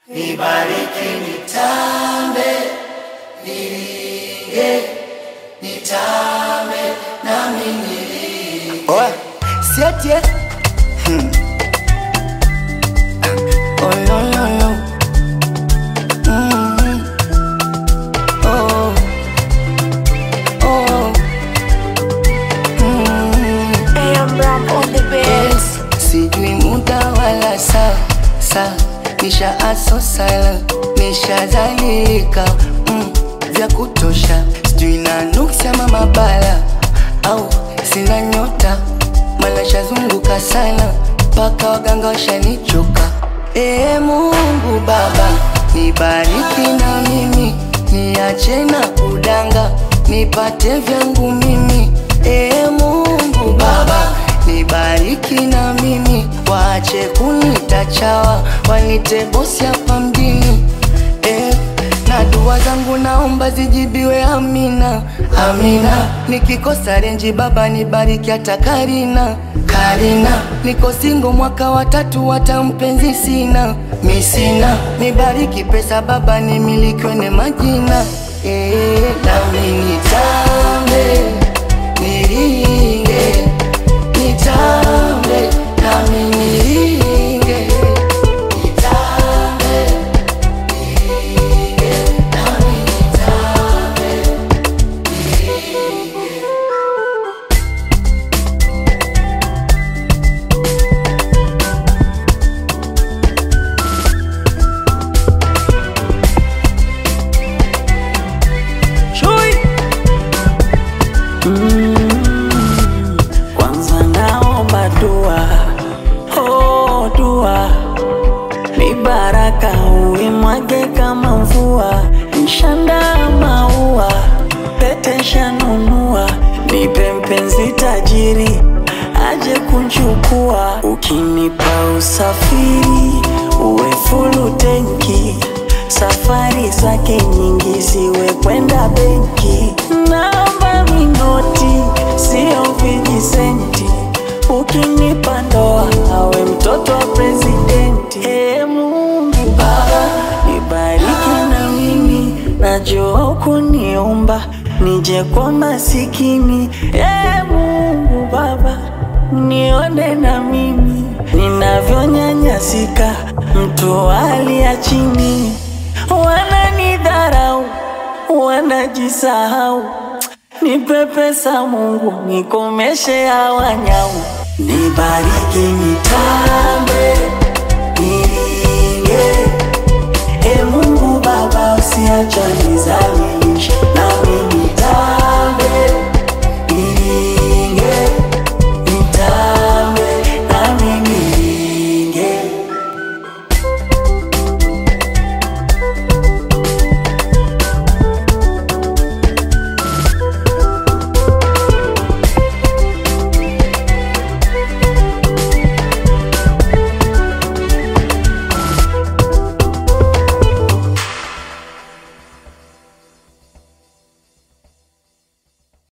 Nibariki nitambe, niringe, nitambe, nami niringe. Oya, siatie. Hmm. Oh, no, no, no. Mm. Oh. Oh. Mm. AM Ram on the bass. Sijui muda wala saa saa, nisha aso sala, nishazalilika mm, vya kutosha, sijui na nuksi ama mabala au sina nyota, mala shazunguka sana mpaka waganga washanichoka. Ee Mungu Baba, nibariki na mimi, niache na kudanga, nipate vyangu mimi. Ee Mungu Baba, nibariki na mimi, waache kunita chawa, wanite bosi hapa mjini eh, na dua zangu naomba zijibiwe, amina amina. Nikikosa renji Baba nibariki hata Karina Karina, niko singo mwaka wa tatu, hata mpenzi sina mi sina, nibariki pesa Baba nimilikiwe ne majina eh, nami nitambe niringe nitambe nami niringe nitambe niringe nami nitambe niringe Chui. Mm, kwanza naomba dua, oh dua, ni baraka uimwage kama mvua, nshanda maua, pete shanunua, nipe mpenzi tajiri aje kunchukua, ukinipa usafiri uwe fulu tenki safari zake nyingi ziwe kwenda benki, naomba minoti sio vijisenti, ukinipa ndoa awe mtoto wa presidenti. Ee Mungu Baba, nibariki na mimi, najua hukuniumba nije kwa masikini. Ee Mungu Baba, nione na mimi ninavyonyanyasika, mtu wa hali ya chini, wananidharau, wanajisahau. Nipe pesa Mungu, nikomeshe hawa nyau, nibariki nitambe